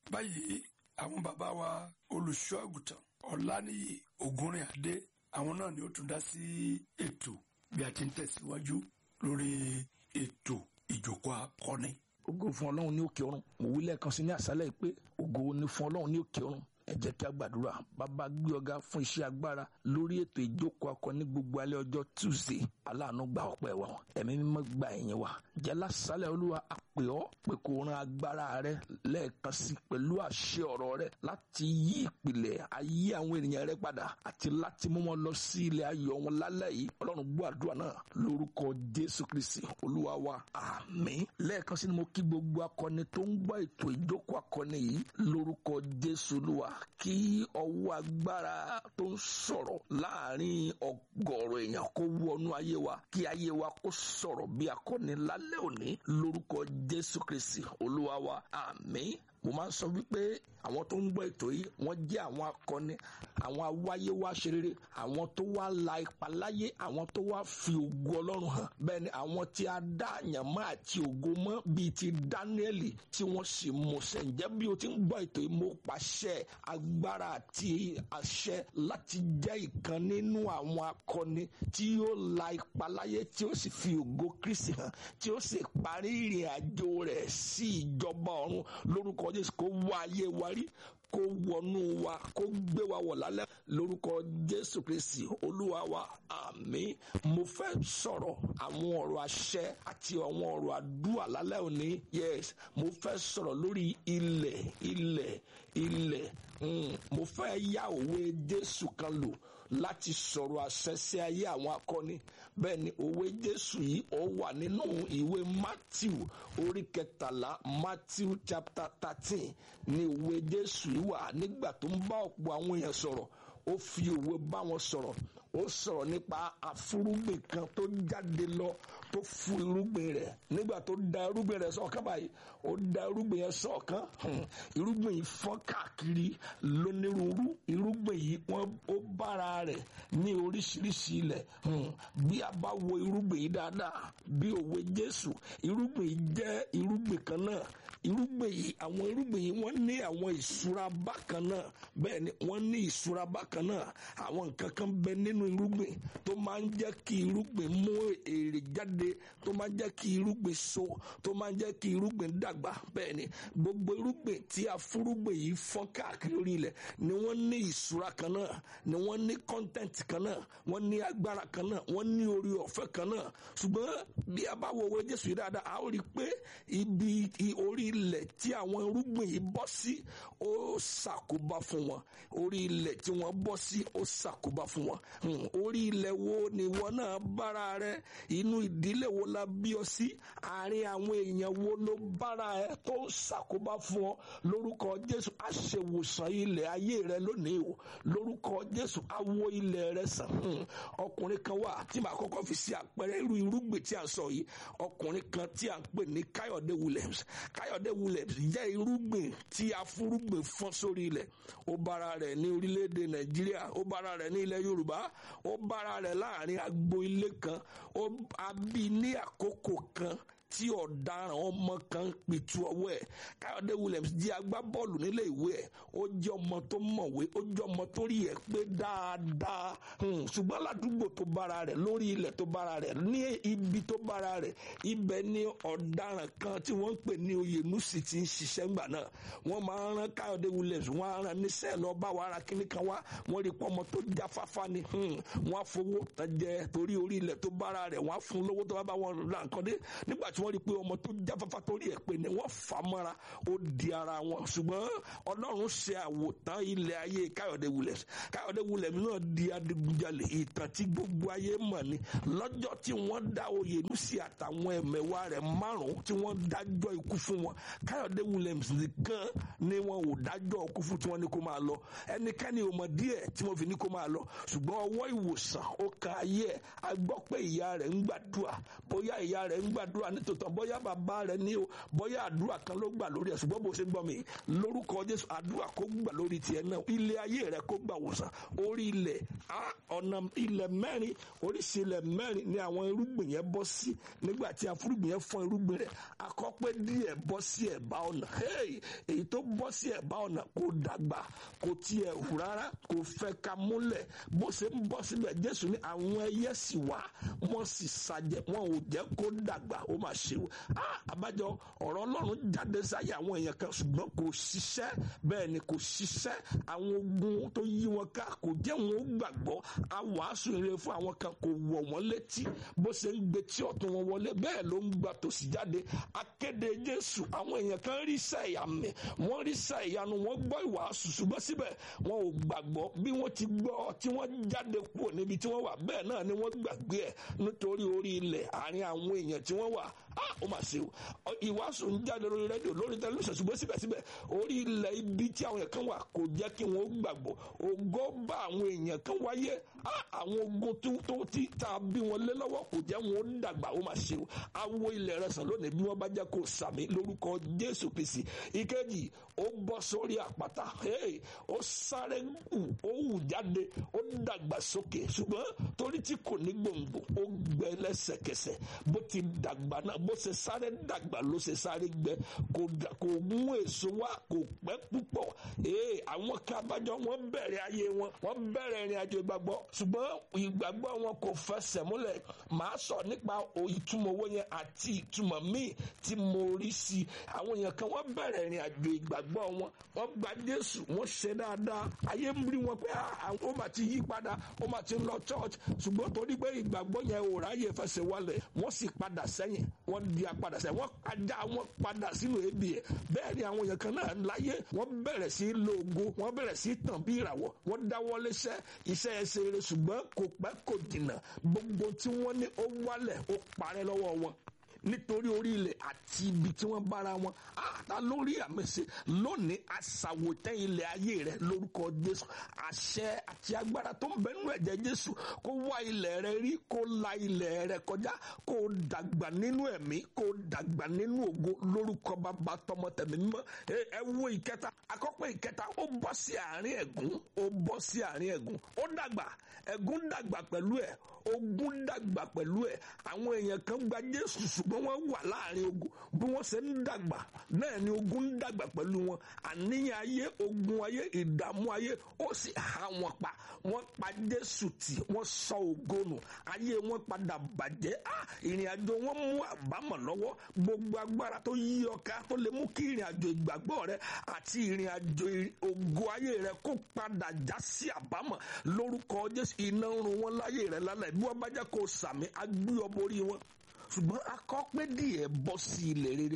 báyìí àwọn bàbá wa olùṣọ́ àgùntàn ọ̀lànìyí ògúnrìn àdé àwọn náà ni ó tún dá sí ètò bí a ti ń tẹ̀síwájú lórí ètò ìjókòó akọni. ògo fún ọlọ́run ní òkè ọ̀run mo wí lẹ́ẹ̀kan sí ní àṣálẹ̀ pé ògo ni fún ọlọ́run ní òkè ọ̀run ẹ jẹ́ kí a gbàdúrà bàbá gbé ọ̀gá fún iṣẹ́ agbára lórí ètò ìjókòó akọni gbogbo alẹ́ ọjọ́ tuesday aláàánú gba ọpẹ́ wa ẹ̀mí mímọ́ gba ẹ̀yìn wa jẹ́ lásàálẹ̀ olúwa àpè ọ́ pé kó ran agbára rẹ lẹ́ẹ̀kan sí pẹ̀lú àṣẹ ọ̀rọ̀ rẹ láti yí ìpìlẹ̀ ayé àwọn ènìyàn rẹ padà àti láti mú wọn lọ sí ilẹ̀ ayọ̀ wọn lálẹ́ yìí ọlọ́run gbọ́ àdúrà náà lórúkọ jésù kristi olúwa wa àmín lẹ́ẹ̀kan sí ni mo kí gbogbo akọni tó ń gbọ́ ètò ìjókòó akọni yìí lórúkọ jésù olúwa kí ọwọ́ agbára tó ń sọ̀rọ̀ láàrin ọgọ́rọ̀ èèyàn kó wọnú ayé wa kí ayé wa kó sọ̀rọ̀ bí akọni lálẹ́ òní lórúkọ jésù kristi olúwa wa àmín mo máa ń sọ wípé àwọn tó ń gbọ́ ètò yìí wọ́n jẹ́ àwọn akọni àwọn awáyé wá ṣe rere àwọn tó wá la ipa láyé àwọn tó wá fi ògo ọlọ́run hàn bẹ́ẹ̀ ni àwọn tí a dá àyànmọ́ àti ògo mọ́ bíi ti dáníẹ́lì tí wọ́n sì mú ṣẹ ǹjẹ́ bí o ti ń gbọ́ ètò yìí mo pàṣẹ agbára àti àṣẹ láti jẹ́ ìkan nínú àwọn akọni tí yóò la ipa láyé tí ó sì fi ògo kristi hàn tí ó sì parí ìrìn àjò rẹ̀ sí ìjọba ọ̀run lórúkọ jésù kó wá ayé wa rí kó wọnú wa kó gbé wa wọ̀ lálẹ́ lórúkọ jésù kristi olúwa wa àmín mo fẹ́ sọ̀rọ̀ àwọn ọ̀rọ̀ àṣẹ àti àwọn ọ̀rọ̀ àdúrà lálẹ́ òní yes mo fẹ́ sọ̀rọ̀ lórí ilẹ̀ ilẹ̀ ilẹ̀ mm, mo fẹ́ yá òwe jésù kan lò láti sọ̀rọ̀ àṣẹ sí ayé àwọn akọni bẹ́ẹ̀ ni òwe jésù yìí ó wà nínú ìwé matthew orí kẹtàlá matthew chapter thirteen ni òwe jésù yìí wà nígbà tó ń bá ọ̀pọ̀ àwọn èèyàn sọ̀rọ̀ ó fi òwe bá wọn sọ̀rọ̀ ó sọ̀rọ̀ nípa àfúrúgbìn kan tó jáde lọ tó fún irúgbìn rẹ̀ nígbà tó da irúgbìn rẹ̀ sọ̀kan báyìí ó da irúgbìn yẹn sọ̀kan irúgbìn yìí fọ́n káàkiri lónírúurú irúgbìn yìí wọ́n ó bára rẹ̀ ní oríṣiríṣi ilẹ̀ bí a bá wo irúgbìn yìí dáadáa bí òwe Jésù irúgbìn yìí jẹ́ irúgbìn kan náà irúgbìn yìí àwọn irúgbìn yìí wọ́n ní àwọn ìṣúra bákan náà bẹ́ẹ̀ ni wọ́n ní ìṣúra bákan náà àwọn nǹkan kan bẹ nínú irúgbìn tó máa ń jẹ́ kí irúgbìn mú èrè jáde tó máa ń jẹ́ kí irúgbìn so tó máa ń jẹ́ kí irúgbìn dàgbà bẹ́ẹ̀ ni gbogbo irúgbìn tí a fúrúgbìn yìí fọ́n káàkiri orí ilẹ̀ ni wọ́n ní ìṣúra kan náà ni wọ́n ní content kan náà wọ́n ní agbára kan náà wọ́n ní orí ọ̀fẹ́ kan náà ṣùgbọ́n bí a bá wo owó Jésù yìí dáadáa a ó rí i pé ibi orí ilẹ̀ tí àwọn irúgbìn yìí bọ́ sí ó ṣàkóbá fún wọn orí ilẹ̀ tí wọ́n bọ́ sí ó ṣàkóbá fún wọn orí ilẹ̀ wo ni wọn náà bára rẹ inú ìdílé wo la bí ọ sí àárín àwọn èèyàn wo ló bára ẹ tó ṣàkóbá fún ọ lórúkọ Jésù àṣewòsàn ilẹ̀ ayé rẹ lónìí o lórúkọ Jésù awo ilẹ̀ rẹ sàn ọkùnrin kan wà tí màá kọ́kọ́ fi sí àpẹẹrẹ irú irúgbìn tí a sọ yìí ọkùnrin kan tí a ń pè ní Káyọ̀dé Williams Káyọ̀dé Williams jẹ́ irúgbìn tí a fúrúgbìn fọ́n sórí ilẹ̀ ó bára rẹ̀ ní orílẹ̀-èdè Nàìjíríà ó bára rẹ̀ ní ilẹ̀ Yorùbá ó bára rẹ̀ láàrin agbo ilé kan ó abí ní àkókò kan tí ọ̀daràn ọmọ kan pìtú ọwọ́ ẹ̀ káyọ̀dé williams jẹ́ agbábọ́ọ̀lù nílé ìwé ẹ̀ ó jẹ́ ọmọ tó mọ̀wé ó jẹ́ ọmọ tó rí ẹ̀ pé dáadáa ṣùgbọ́n ládùúgbò tó bára rẹ̀ lórí ilẹ̀ tó bára rẹ̀ ní ibi tó bára rẹ̀ ibẹ̀ ni ọ̀daràn kan tí wọ́n ń pè ní oyènúsì ti ń ṣiṣẹ́ ńgbà náà wọ́n máa ń rán káyọ̀dé williams wọ́n á rán níṣẹ́ lọ bá wa ara kíní kan wá wọ́n rí pọ́mọ tó jáfáfá ni wọ́n á fowó tán jẹ torí orí ilẹ̀ tó bára rẹ̀ wọ́n á fún lówó tó bá bá wọn ra nǹkan dé nígbà tí wọ́n rí i pé ọmọ tó jáfáfá torí ẹ̀ pé ni wọ́n fà á mọ́ra ó di ara wọn ṣùgbọ́n ọlọ́run ṣe àwòtán ilẹ̀ ayé káyọ̀dé williams káyọ̀dé williams náà di adigunjalè ìtàn tí gbogbo ayé mọ̀ ni lọ́jọ́ tí wọ́n dá oyènúsì àtàwọn ẹ̀mẹ̀wá rẹ̀ márùn-ún tí wọ́n dájọ́ ikú fún wọn káyọ̀dé williams nìkan ni wọn ò dájọ́ ikú fún tí wọ́n ní kó máa lọ ẹnikẹ́ni ò mọ̀ díẹ̀ tí wọ́n fi ní kó máa lọ ṣùgbọ́n ọwọ́ ìwòsàn ó kan ayé ẹ̀ a gbọ́ pé ìyá rẹ̀ ń gbàdúrà bóyá ìyá rẹ̀ ń gbàdúrà nítorí nítòótọ́ bóyá bàbá rẹ ní o bóyá àdúrà kan ló gbà lórí ẹ̀ ṣùgbọ́n bó ṣe gbọ́ mi lórúkọ jésù àdúrà kó gbà lórí tiẹ̀ náà ilé ayé rẹ kó gbà wòsàn orí ilẹ̀ ọ̀nà ilẹ̀ mẹ́rin oríṣi ilẹ̀ mẹ́rin ni àwọn irúgbìn yẹn bọ́ sí nígbà tí afúrúgbìn yẹn fọ́n irúgbìn rẹ̀ akọ́pẹ́ díẹ̀ bọ́ sí ẹ̀bá ọ̀nà èyí tó bọ́ sí ẹ̀bá ọ̀nà kò dàgbà kò tiẹ̀ hù rárá kò fẹ́ ka múlẹ̀ bó ṣe ń bọ́ síbẹ̀ jésù ní àwọn ẹyẹ sì wá wọ́n sì ṣàjẹ́ wọn ò jẹ́ kó dàgbà ó mà ṣe o àbájọ ọ̀rọ̀ ọlọ́run jáde sáyé àwọn èèyàn kan ṣùgbọ́n kò ṣiṣẹ́ bẹ́ẹ̀ ni kò ṣiṣẹ́ àwọn ogun tó yí wọn ká kò jẹ́ wọn ó gbàgbọ́ àwàásù ire fún àwọn kan kò wọ̀ wọ́n létí bó ṣe ń gbé tí ọ̀tún wọn wọlé bẹ́ẹ̀ ló ń gba tòsí jáde akéde jésù àwọn èèyàn kan rí iṣẹ́ ìyàmì wọ́n rí iṣẹ́ ìyanu wọ́n gbọ́ ìwàásù ṣùgbọ́n síbẹ̀ wọn ò gbàgbọ́ bí wọ́n ti gbọ́ tí wọ́n jáde kúrò níbi tí wọ́n wà bẹ́ẹ̀ náà ni wọ́n gbàgbé ẹ̀ nítorí orí ilẹ̀ àárín àwọn èèyàn tí wọ́n wà ó mà ṣe o ìwàásù ń jáde lórí rédíò lórí tẹlifíṣàn ṣùgbọ́n síbẹ̀síbẹ̀ orí ilẹ̀ ibi tí àwọn èèyàn kan wà kò jẹ́ kí wọ́n gbàgbọ́ ògo bá àwọn èèyàn kan wáyé àwọn ogun tó tó ti ta bí wọn lé lọ́wọ́ kò jẹ́ wọn ó dàgbà ó mà ṣe o awo ilẹ̀ rẹ̀ sàn lónìí bí wọ́n bá jẹ́ kó sàmì lórúkọ Jésù Kristi ìkejì ó bọ́ sórí àpáta ó sáré hù ó hù jáde ó dàgbà sókè ṣùgbọ́n torí tí kò ní gbòǹgbò ó gbẹ lẹ́sẹ̀kẹsẹ̀ bó ti dàgbà náà bó ṣe sáré dàgbà ló ṣe sáré gbẹ kò mú èso wá kò pẹ́ púpọ̀ àwọn kan abájọ wọn bẹ̀rẹ̀ ayé wọn wọ́n bẹ̀rẹ̀ ìrìn àjò ìgbàgbọ́ ṣùgbọ́n ìgbàgbọ́ wọn kò fẹsẹ̀ múlẹ̀ màá sọ nípa ìtumọ̀ owó yẹn àti ìtumọ̀ míì tí mo rí sí i àwọn èèyàn kan wọ́n bẹ̀rẹ̀ ìrìn àjò ìgbàgbọ́ wọn wọ́n gba Jésù wọ́n ṣe dáadáa ayé ń rí wọn pé ó mà ti yí padà ó mà ti lọ church ṣùgbọ́n torí pé ìgbàgbọ́ yẹn ò ráyè fẹsẹ̀ wálẹ̀ wọ́n sì padà sẹ́yìn wọ́n di apadà sẹ́yìn wọ́n ajá wọn padà sínú ebi ẹ̀ bẹ́ẹ̀ ni àwọn èèyàn kan náà láyé wọ́n bẹ̀rẹ̀ sí lo ògo wọ́n bẹ̀rẹ̀ sí tàn bí ìràwọ̀ wọ́n dáwọ́ léṣẹ́ iṣẹ́ ẹsẹ̀ rere ṣùgbọ́n kò pẹ́ kò jìnnà gbogbo tí wọ́n ní ó wálẹ̀ ó parẹ́ lọ́wọ́ wọn nítorí orí ilẹ̀ àti ibi tí wọ́n bára wọn àtà lórí àmẹ́sẹ̀ lónìí àṣàwòtẹ́ ilẹ̀ ayé rẹ lórúkọ Jésù àṣẹ àti agbára tó ń bẹ nínú ẹ̀jẹ̀ Jésù kó wá ilẹ̀ rẹ rí kó la ilẹ̀ rẹ kọjá kó dàgbà nínú ẹ̀mí kó dàgbà nínú ògo lórúkọ bàbá tọmọ tẹ̀mí mímọ́ ẹ wo ìkẹta àkọ́pẹ́ ìkẹta ó bọ́ sí àárín ẹ̀gún ó bọ́ sí àárín ẹ̀gún ó dàgbà ẹ̀gún dàgbà pẹ̀lú ẹ̀ ogun dàgbà pẹ̀lú ẹ̀ àwọn èèyàn kan gba Jésù ṣùgbọ́n wọ́n wà láàrin ogun bí wọ́n ṣe ń dàgbà náà ni ogun ń dàgbà pẹ̀lú wọn àníyàn ayé ogun ayé ìdààmú ayé ó sì há wọn pa wọ́n pa Jésù tì wọ́n sọ ògo nù ayé wọn padà bàjẹ́ ìrìn àjò wọn mú àbámọ̀ lọ́wọ́ gbogbo agbára tó yí ọká tó lè mú kí ìrìn àjò ìgbàgbọ́ rẹ àti ìrìn àjò ògo ayé rẹ kó padà já sí àbámọ̀ lórúkọ Jésù iná ń run wọn láyé rẹ lálẹ́ bí wọ́n bá jẹ́ kó sàmì agbé ọ borí wọn ṣùgbọ́n akọ́ pé díẹ̀ bọ́ sí ilẹ̀ rere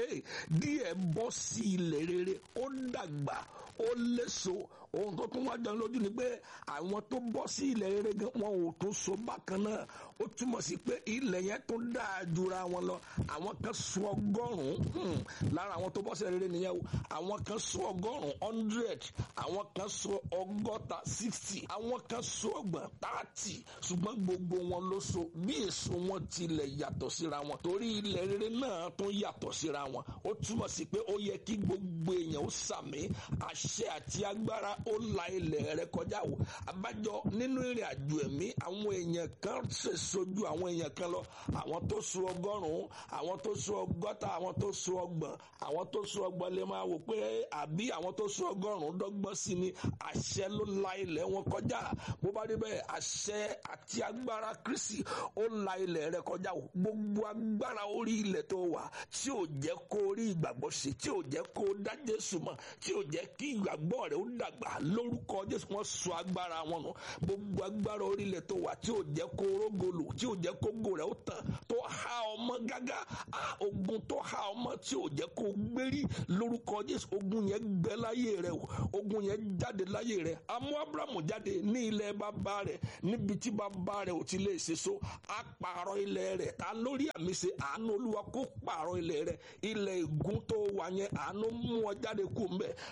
díẹ̀ bọ́ sí ilẹ̀ rere ó dàgbà ó léso ohun tó tún wá jẹun lójú ni pé àwọn tó bọ́ sí ilẹ̀ rere gan wọn ò tún so bákan náà ó túmọ̀ sí pé ilẹ̀ yẹn tó dáa jura wọn lọ àwọn kan so ọgọ́rùn-ún lára àwọn tó bọ́ sí ilẹ̀ rere nìyẹn o àwọn kan so ọgọ́rùn-ún hundred àwọn kan so ọgọ́ta sixty àwọn kan so ọgbọ̀n thirty ṣùgbọ́n gbogbo wọn ló so bí èso wọn tilẹ̀ yàtọ̀ síra wọn torí ilẹ̀ rere náà tún yàtọ̀ síra wọn ó túmọ̀ sí pé ó yẹ kí gbogbo èèyàn ó sàmì àṣẹ àti agbára ó la ilẹ̀ rẹ kọjá o abájọ nínú ìrìn àjò ẹ̀mí àwọn èèyàn kan ṣe sojú àwọn èèyàn kan lọ àwọn tó so ọgọ́rùn-ún àwọn tó so ọgọ́ta àwọn tó so ọgbọ̀n àwọn tó so ọgbọ̀n lè máa wò pé àbí àwọn tó so ọgọ́rùn-ún dọ́gbọ́n sí ni àṣẹ ló la ilẹ̀ wọn kọjá bó bá dé bẹ́ẹ̀ àṣẹ àti agbára Kristi ó la ilẹ̀ rẹ kọjá o gbogbo agbára orí ilẹ̀ tó wà tí ò jẹ́ kó rí ìgbàgbọ́ ṣe tí ò jẹ́ kó dá Jésù mọ̀ tí ò jẹ́ kí ìgbàgbọ́ rẹ̀ ó dàgbà lórúkọ Jésù wọ́n sọ agbára wọn nù gbogbo agbára orí ilẹ̀ tó wà tí ò jẹ́ kó rógolò tí ò jẹ́ kó gò rẹ̀ ó tàn tó há ọmọ gágá ogun tó há ọmọ tí ò jẹ́ kó gbérí lórúkọ Jésù ogun yẹn gbẹ láyé rẹ̀ o ogun yẹn jáde láyé rẹ̀ amú Abrahamu jáde ní ilẹ̀ bàbá rẹ̀ níbi tí bàbá rẹ̀ ò ti lè ṣe so á pààrọ̀ ilẹ̀ rẹ̀ ta lórí àmì ṣe àánú olúwa kó pààrọ̀ ilẹ̀ rẹ̀ ilẹ̀ ègún tó wà yẹn àánú mú ọ jáde kú mbẹ bí a ti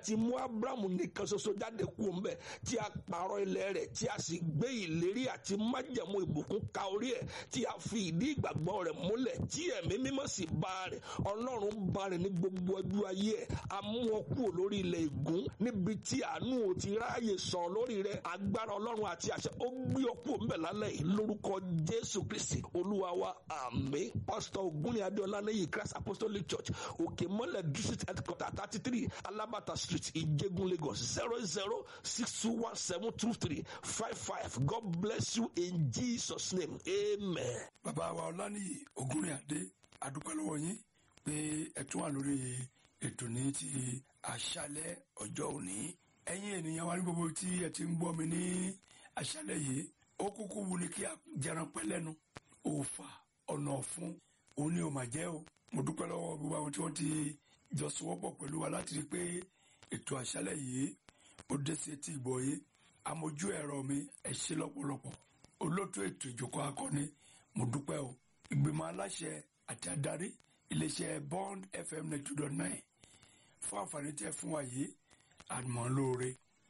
ti mú abrahamu nìkan ṣoṣo jáde kú ń bẹ tí a pààrọ̀ ilẹ̀ rẹ̀ tí a sì gbé ìlérí àti májẹ̀mú ìbùkún ka orí ẹ̀ tí a fi ìdí ìgbàgbọ́ rẹ̀ múlẹ̀ tí ẹ̀mí mímọ́ sì bá rẹ̀ ọlọ́run bá rẹ̀ ní gbogbo ọjọ́ ayé ẹ̀ a mú wọn kúrò lórí ilẹ̀ ègún níbi tí àánú ò ti ráàyè sàn lórí rẹ̀ agbára ọlọ́run àti àṣẹ ó gbé ọ kúrò ńbẹ̀ lálẹ́ yìí lórúkọ jésù kristi olúwa wa àmín pásítọ̀ ògúnni adéọlá lẹ́yìn christ apostolic church òkè mọ́lẹ̀ district headquarter thirty three alabata street ìjẹ̀gùn lagos zero zero six two one seven two three five five god bless you in jesus name amen. bàbá wa ọlánìyí ògúnrìn àdé àdúpẹ́ lọ́wọ́ yín pé ẹ tún wà lórí ètò ní ti àṣálẹ́ ọjọ́ òní ẹ̀yin ènìyàn wa ní gbogbo tí ẹ ti ń gbọ́ mi ní àṣálẹ́ yìí ó kúkú wu ni kí a jẹran pẹ́ lẹ́nu òòfà ọ̀nà ọ̀fun òun ni ò mà jẹ́ o mo dúpẹ́ lọ́wọ́ gbogbo àwọn tí wọ́n ti jọ sowọ́pọ̀ pẹ̀lú wa láti rí i pé ètò àṣálẹ́ yìí ó dé sí etí ìgbọ́ yìí amójú ẹ̀rọ mi ẹ ṣé lọ́pọ̀lọpọ̀ olóòtú ètò ìjókòó akọni mo dúpẹ́ o ìgbìmọ̀ aláṣẹ àti adarí iléeṣẹ́ bond fm ninety two dot nine fún àǹfààní tí ẹ fún wa yìí àmọ́ lóore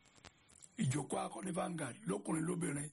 ìjókòó akọni Vanguard lókùnrin lóbìnrin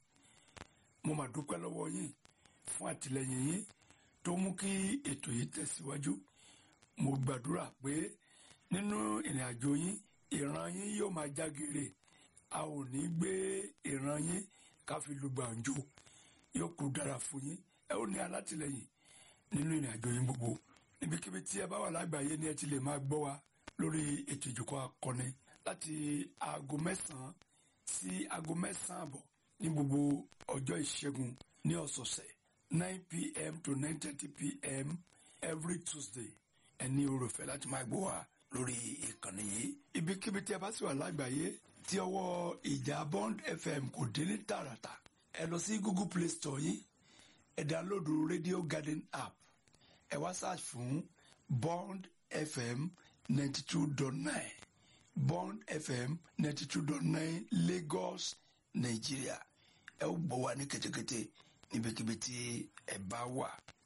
mo mà dúpẹ́ lọ́wọ́ yín fún àtìlẹyìn yín tó mú kí ètò yìí tẹ̀síwájú mo gbàdúrà pé nínú ìrìn àjò yín ìran yín yóò máa jágere a ò ní gbé ìran yín ká fi lu gbàǹjo yóò kú dára fún yín ẹ ó ní alátìlẹyìn nínú ìrìn àjò yín gbogbo níbikíbi tí ẹ bá wà lágbàáyé ni ẹ ti lè máa gbọ́ wa lórí ètò ìjókòó akọni láti aago mẹ́sàn-án sí aago mẹ́sàn-án àbọ̀ ní gbogbo ọjọ́ ìṣẹ́gun ní ọ̀sọ̀ọ̀sẹ̀ nine pm to nine thirty pm every tuesday ẹ ní oore-ọ̀fẹ́ láti máa gbọ́ wa lórí ìkànnì yìí ibikíbi tí ẹ bá sì wà lágbàáyé tí ọwọ́ ìjà bond fm kò dé ní tààràtà ẹ lọ sí google play store yín ẹ dánlóòdù radio garden app ẹ wá search fún bond fm ninety two dot nine bond fm ninety two dot nine lagos nigeria ẹ ó gbọ́ wa ní ketekete níbikíbi tí ẹ bá wà.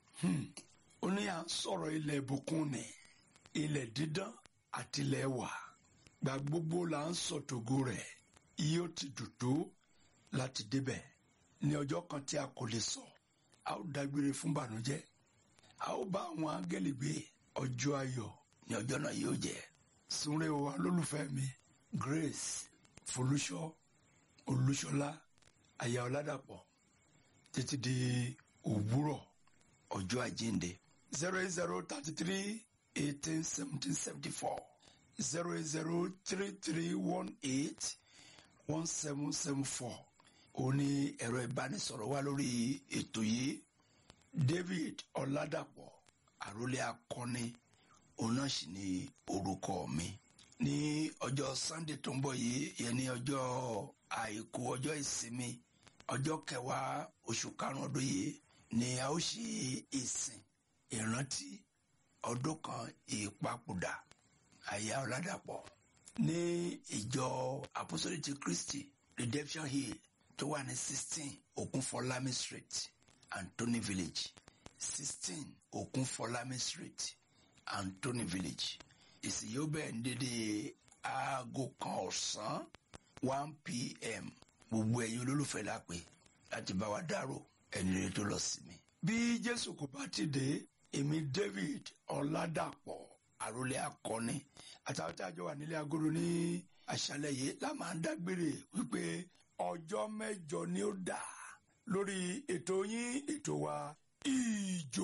ó ní à ń sọ̀rọ̀ ilẹ̀ ìbùkún ni ilẹ̀ dídán àti ilẹ̀ wà gba gbogbo là ń sọ tògo rẹ̀ yóò ti dùn tó láti débẹ̀ ní ọjọ́ kan tí a kò lè sọ a ó dágbére fún bànújẹ́ a ó bá àwọn áńgẹ́lì gbé ọjọ́ ayọ̀ ní ọjọ́ náà yóò jẹ́ súnrẹ́ o alólùfẹ́ mi Grace Folúṣọ́ Olúṣọlá aya Ọládàpọ̀ títí di òwúrọ̀ ọjọ́ àjíǹde zero eight zero thirty three eighteen seventeen seventy four zero eight zero three three one eight one seven seven four ó ní ẹ̀rọ ìbánisọ̀rọ̀ wa lórí ètò yìí David Ọládàpọ̀ àrólé akọni òun náà sì ni orúkọ mi ní ọjọ́ Sunday tó ń bọ̀ yìí yẹn ní ọjọ́ àìkú ọjọ́ ìsinmi ọjọ́ kẹwàá oṣù karùn-ún ọdún yìí ni a ó ṣe ìsìn ìrántí ọdún kan ìpapòdà àyà Ọládàpọ̀ ní ìjọ Apostolic ti Christi Redemption Hill tó wà ní sixteen Okunfọlámi Street Anthony Village sixteen Okunfọlámi Street Anthony Village ìsìn yóò bẹ̀rẹ̀ ní dédé aago kan ọ̀sán one pm gbogbo ẹ̀yin olólùfẹ́ la pè láti bá wa dárò ẹni rẹ tó lọ sí mi. bí Jésù kò bá ti dé èmi David Ọládàpọ̀ àròlé akọni àtàwọn tí a jọ wà nílé agodo ní àṣálẹ́ yìí la máa ń dágbére wípé ọjọ́ mẹ́jọ ni ó dà lórí ètò yín ètò wa ìjọ